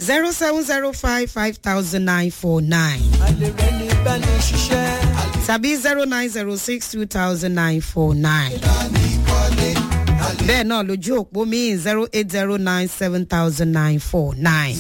zero seven zero five five thousand nine four nine alẹ́ rẹ̀ ní bẹ́ẹ̀ni ṣiṣẹ́. tàbí zero nine zero six two thousand nine four nine. bẹ́ẹ̀ náà lójú òpó mi zero eight zero nine seven thousand nine four nine.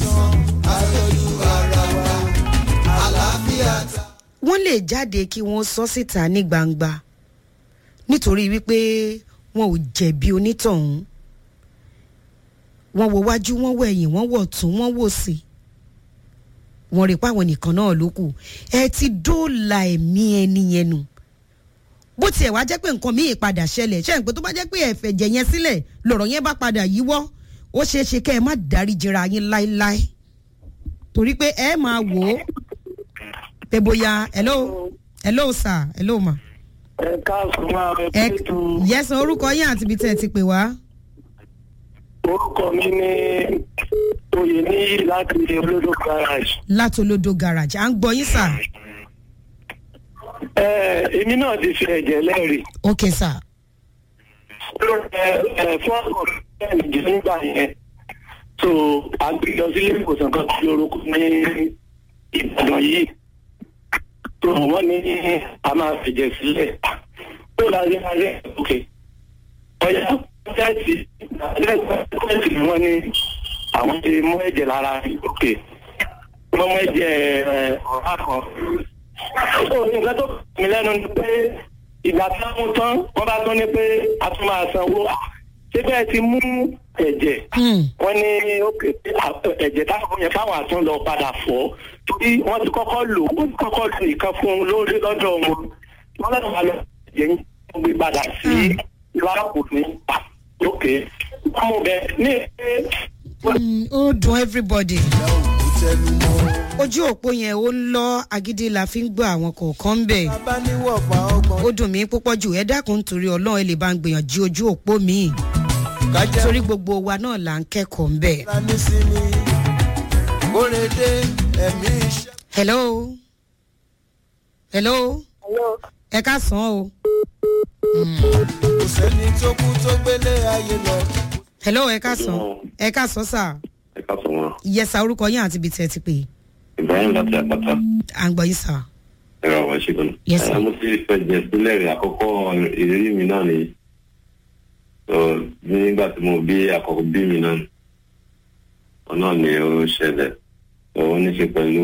wọ́n lè jáde kí wọ́n sọ síta ní gbangba nítorí wípé wọn ò jẹ̀bi onítọ̀hún wọ́n wo wájú wọ́n wo ẹ̀yìn wọ́n wọ̀ tún wọ́n wò sí wọ́n rí i pé àwọn nìkan náà ló kù ẹ ti dóòlà ẹ̀mí ẹni yẹn nù bó tiẹ̀ wá jẹ́ pé nǹkan míì padà ṣẹlẹ̀ ṣe ń pé tó bá jẹ́ pé ẹ̀fẹ̀ jẹ̀ yẹn sílẹ̀ lọ̀rọ̀ yẹn bá padà yíwọ́ ó ṣeé ṣe kẹ́ ẹ má dárí jẹra yín láéláé torí pé ẹ máa wò ó pé bóyá hello hello sir hello ma. ẹ káàsùn máa rẹ ẹ pẹ̀tù yẹsan orúkọ yín àti ibi tẹ́ ẹ ti pè wá. orúkọ mi ní oyè níyì láti olódò garage. látolódó garage à ń gbọ́ yín sà. ẹ èmi náà ti fi ẹ̀jẹ̀ lẹ́rìí. ok sà. ẹ ẹ fún ọkọ bẹ́ẹ̀ jù nígbà yẹn so àgbẹjọ sílé ìwòsàn kan tí orúkọ ní ìbàdàn yìí tó wọ́n ní a máa fẹ̀jẹ̀ sílẹ̀ tó láyé ayé òkè ọ̀yà tẹ́ẹ̀tì tẹ́ẹ̀tì ni wọ́n ní àwọn ti mú ẹ̀jẹ̀ lára òkè wọ́n mú ẹ̀jẹ̀ ẹ̀, ọ̀rá kan ó ní nǹkan tó kàn mí lẹ́nu ni pé ìgbà tí wọ́n mú tán wọ́n bá tún ní pé a tún máa sanwó ṣé bẹ́ẹ̀ ti mú ẹ̀jẹ̀ Hmm. wọ́n ní òkè ẹ̀jẹ̀ táwọn yẹn káwọn àtún lọ padà fọ́ torí wọ́n ti kọ́kọ́ lò wọ́n ti kọ́kọ́ lò nǹkan fún un lórí lọ́dọ̀ wọn wọ́n lọ́dọ̀ wà lọ ẹ̀jẹ̀ yín wọ́n gbé padà sí ìlàkùn ní òkè wọ́n mú bẹ́ẹ̀ ní pé Hmm, ó dùn everybody. ojú òpó yẹn ó ń lọ agídí la fi ń gbọ́ àwọn kọ̀ọ̀kan ń bẹ̀. bàbá ní wọ̀fà ọgbọ̀n. ó dùn mí púpọ̀ jù ẹ dákun nítorí ọlọ́run ẹ lè bá ń gbìyànjú ojú òpó mi kájẹ́ torí gbogbo wa náà là ń kẹ́kọ̀ọ́ ń bẹ̀. ra ní sinmi. kórede ẹ̀mí iṣẹ́. hello hello ẹ ká sàn o kò sẹ́ni tó kú tó gbélé ayé lọ. hello ẹ ká sàn ẹ ká sàn sà ẹ ká sọ wọn yẹsà orúkọ yín àti ibi tẹ́ ẹ ti pè é ibrahim láti àpáta à ń gbọ́ yín sà. ẹ̀rọ àwọn ìṣègùn. Yes, sir. mo ti fẹ̀jẹ̀ sílẹ̀ rẹ̀ àkọ́kọ́ ìrírí mi náà nìyí. So, nígbà tí mo bí àkọ́kọ́ bí mi náà ọ̀ náà ni ó ṣẹlẹ̀ So, ó ní ṣe pẹ̀lú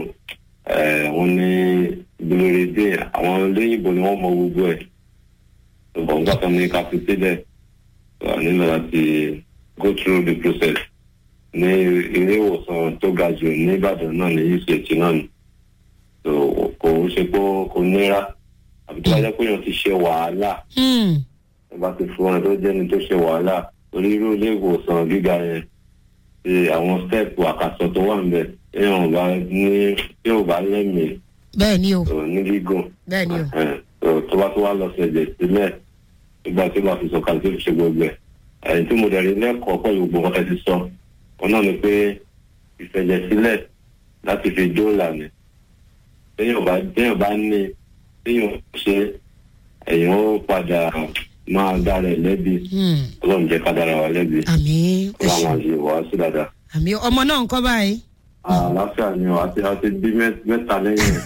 ẹ̀, wọ́n ní gbólórédé àwọn olóyìnbó ni wọ́n mọ gbogbo ẹ̀ ṣùgbọ́n nígbà tó ní ká fi sílẹ̀ so, a nílò láti go through the process ní ilé ìwòsàn tó ga jù ní Ìbàdàn náà ní uch náà ni so kò ń ṣe pé kò nira àbí tó bá jẹ́ pé èèyàn ti ṣe wàhálà Hmm. tó bá ti fún ẹ tó jẹ́ni tó ṣe wàhálà onírú ilé ìwòsàn gíga yẹn ṣe àwọn stẹ́ẹ̀pù àkàsọ̀ tó wà níbẹ̀ èèyàn ò bá ní tí ò bá lẹ́mìí bẹ́ẹ̀ ni o tó ní gígùn bẹ́ẹ̀ ni o ẹ̀, tó tó bá tó wá lọ ṣẹ̀jẹ̀ sílẹ̀ nígbà tí ó bá fi sọ̀kalẹ̀ tó fi ṣe gbogbo ẹ̀ ẹ̀yìn tí mo dẹ̀ rí lẹ́kọ̀ọ́ pẹ̀lú gbogbo nǹkan tẹ́ ti sọ wọn náà ni pé ìfẹ̀jẹ̀ sílẹ̀ láti fi dóòlà ni téèyàn bá téèyàn bá ní téèyàn ṣe èèyàn ó padà máa dára ẹ̀ lẹ́bi Hmm. ọlọ́run jẹ́ ká dára wa lẹ́bi àmì ẹ ọlọ́run ṣe máa ṣe wàá sí dáadáa. àmì ọmọ náà ń kọ́ báyìí àlàáfíà ni ọ àti àti bí mẹ́- mẹ́ta lẹ́yìn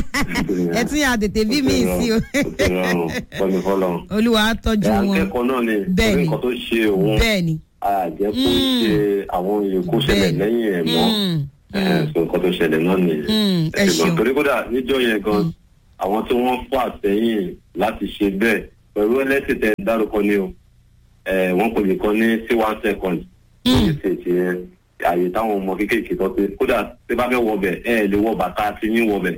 ẹ tún yà tètè bí mi sí o ó ti rọrùn pẹ̀lú fọlọ́run. olúwa á tọ́jú ẹ̀ wọn akẹ́kọ̀ọ́ náà ni Bẹ́ẹ̀ orí ni. nǹkan tó ṣe òun bẹ́ẹ̀ ni àjẹ́ kó Mm. ṣe àwọn èkó ṣẹlẹ̀ Bẹ́ẹ̀ ni. lẹ́yìn ẹ̀ mọ́ Hmm. ẹ̀ sọ nǹkan tó ṣẹlẹ̀ náà nìyẹn. Hmm. ẹ ẹ̀sìn ṣeun torí kódà níjọ́ yẹn gan àwọn tí wọ́n fà sẹ́yìn láti ṣe bẹ́ẹ̀ pẹ̀lú ẹlẹ́sìn tẹ dárúkọ ni o ẹ̀ wọ́n kò lè kọ́ ní sí one second wọ́n lè ṣe ṣe àyè táwọn ọmọ kéékèèké tó ṣe kódà tí bá fẹ́ wọbẹ̀ ẹ̀ lè wọ bàtà tí yín wọbẹ̀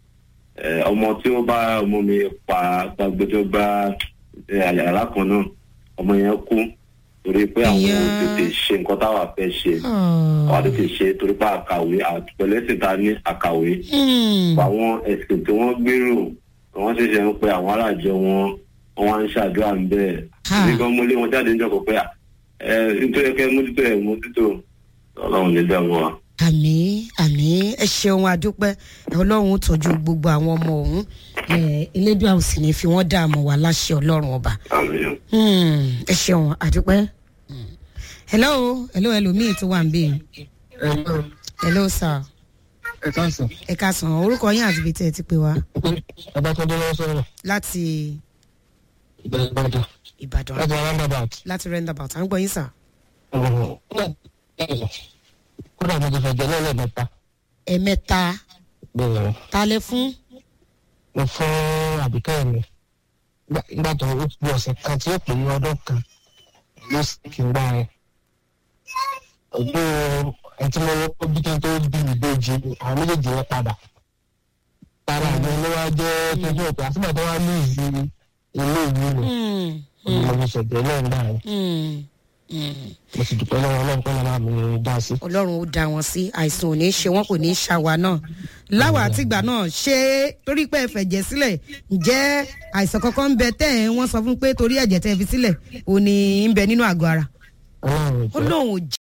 ẹ̀ ọmọ tí ó bá ọmọ mi pa gbàgbẹ́jọ́ gbá ẹ̀ àyàrá kan náà ọmọ yẹn kú torí pé àwọn Ìyá. ò tètè ṣe nǹkan táwa fẹ́ ṣe Ah. àwọn tètè ṣe torí pé àkàwé àpẹlẹsìn ta ní àkàwé Hmm. àwọn ẹ̀sìn tí wọ́n gbèrò wọ́n ṣẹ̀ṣẹ̀ ń pe àwọn aláàjọ wọn wọ́n wá ń ṣàdúrà ń bẹ́ẹ̀. Ha. ní gan mọ́lé wọn jáde níjọ́ kó pé à ẹ nítorí kẹ́ mójútó ẹ̀ mójútó ọlọ́run ní dẹ́mu wa. àmì àmì ẹ ṣeun àdúpẹ́ ọlọ́run ó tọ́jú gbogbo àwọn ọmọ ọ̀hún Eh, elédùn àwọn sì ní fi wọ́n dààmú wa láṣẹ ọlọ́run ọba àmín. Hmm, ẹ ṣeun àdúpẹ́. Hmm. hello hello ẹlòmíì tó wà ń bè hello sir ẹ káàsán ẹ ká sàn orúkọ yín àti ibi tí ẹ ti pè wá babatunde lọ sọrọ láti ìbẹ̀rẹ̀ ìbàdàn ìbàdàn láti roundabout. láti roundabout à ń gbọ́ yín sà kódà mo ti fẹ̀jẹ̀ lẹ́lẹ̀ mẹ́ta ẹ̀mẹ́ta bẹ́ẹ̀ talẹ̀ fún mo fún àbíkẹ́ mi Nígbà- nígbà tó ó fi ọ̀sẹ̀ kan tí ó pè ní ọdún kan ló sì kí n gbá rẹ̀ ọdún ẹtí mo wọ́pọ̀ bí kí n tó bí ìbejì àwọn méjèèjì yẹn padà tara mi ló wá jẹ́ tójú ọ̀pẹ àtúbọ̀ tó wá ní ìlú ilé ìlú mi mo fi ṣẹ̀jẹ̀ lẹ́yìn náà mo sì dúpẹ́ lọ́wọ́ ọlọ́run pé lọ́wọ́ mi dá sí. ọlọ́run ó dá wọn sí àìsàn ò ní ṣe wọn kò ní ṣàwà náà láwa àtìgbà náà ṣé torí pé ẹ fẹ̀jẹ̀ sílẹ̀ ǹjẹ́ àìsàn kankan ń bẹ tẹ́ ẹ̀ wọ́n sọ fún pé torí ẹ̀jẹ̀ tẹ́ ẹ fi sílẹ̀ ò ní ń bẹ nínú àgọ́ ara ọlọ́run ó ìjọ lóun ò